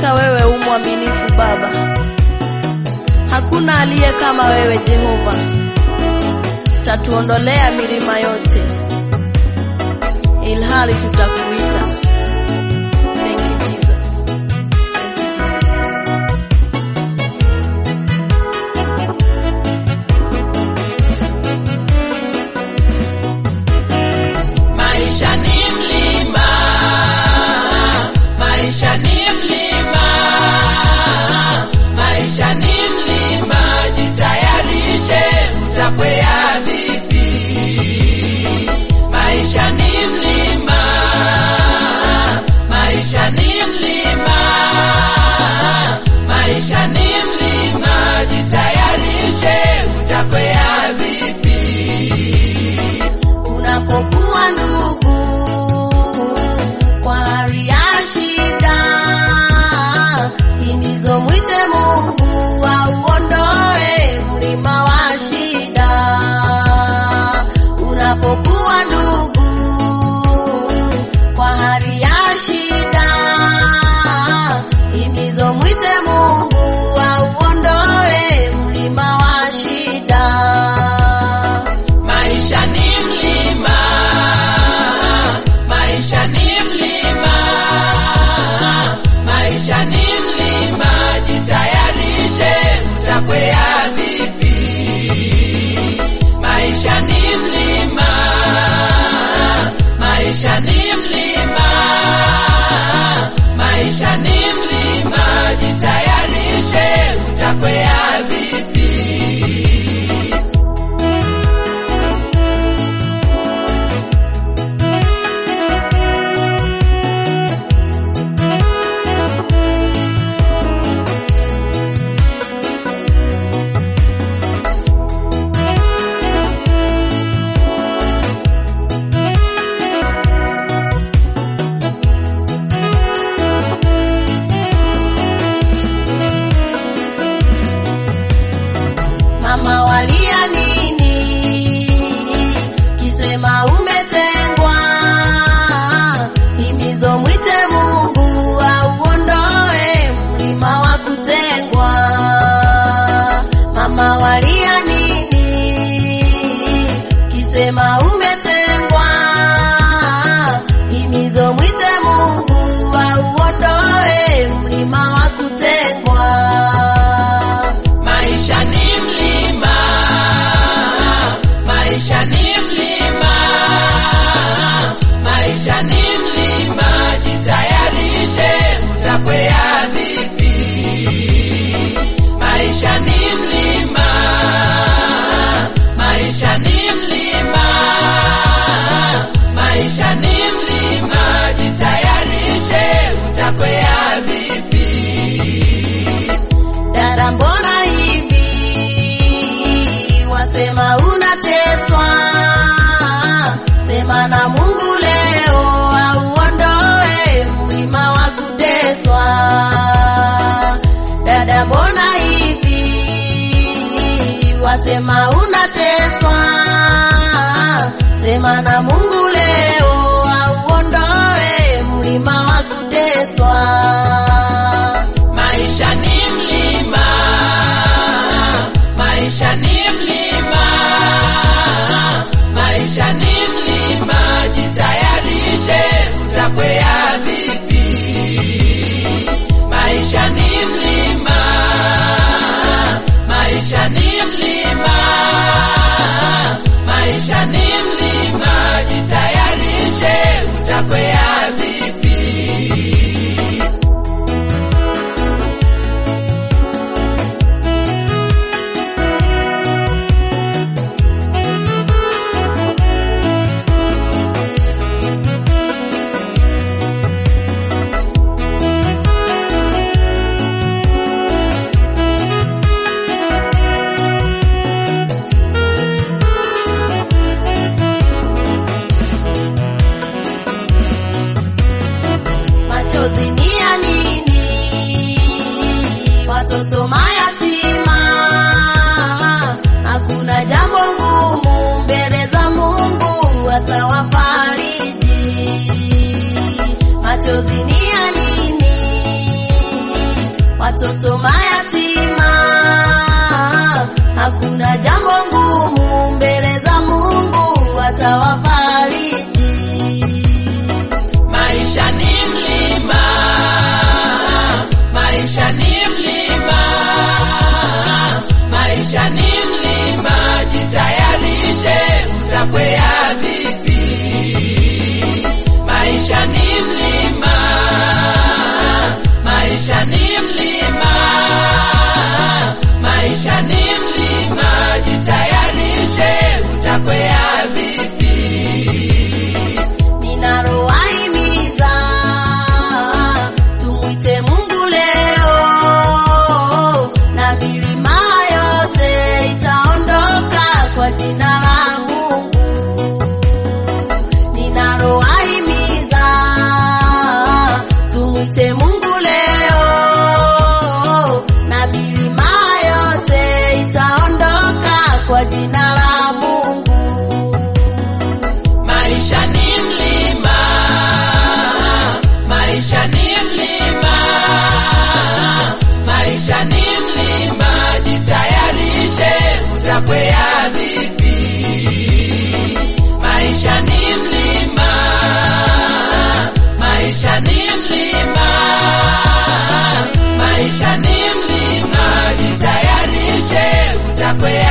Hakika wewe u mwaminifu Baba, hakuna aliye kama wewe Jehova. Tatuondolea milima yote, ilhali tutakuita. Thank you Jesus. Thank you Jesus. Maisha ni mlima, maisha ni mlima, maisha ni mlima, jitayarishe utakwea vipi. Maisha ni mlima, maisha ni mlima, maisha ni mlima, jitayarishe utakwea vipi. Unapokuwa ndugu kwa hali ya shida, himizo mwite Mungu auondoe mlima wa shida. Unapokuwa ndugu kwa hali ya shida, himizo mwite Mungu auondoe mlima wa shida. Maisha ni mlima, maisha ni mlima, maisha ni mlima, jitayarishe utakwea vipi. Maisha ni mlima, maisha ni mlima, maisha ni mlima, jitayarishe utakwea vipi. Mama walia nini? Kisema umetengwa, himizo mwite Mungu auondoe mlima wa kutengwa. Mama walia nini? Kisema umetengwa, himizo mwite Mungu auondoe mlima wa kutengwa. Maisha ni mlima, maisha ni mlima, maisha ni mlima, jitayarishe utakwea vipi. Maisha ni mlima, maisha ni mlima, maisha ni mlima, jitayarishe utakwea vipi. Dada, mbona hivi wasema unateswa? Sema na Mungu leo auondoe mlima wa kuteswa. Dada, mbona hivi wasema unateswa? Sema na Mungu leo auondoe mlima wa kuteswa. Maisha ni mlima, maisha ni mlima, maisha ni mlima, jitayarishe utakwea vipi. Maisha ni mlima, maisha ni mlima, maisha ni mlima, jitayarishe utakwea vipi. kwa jina la Mungu. Maisha ni mlima, maisha ni mlima, maisha ni mlima. Jitayarishe, utakwea vipi? Maisha ni mlima, maisha ni mlima, maisha ni mlima. Jitayarishe, utakwea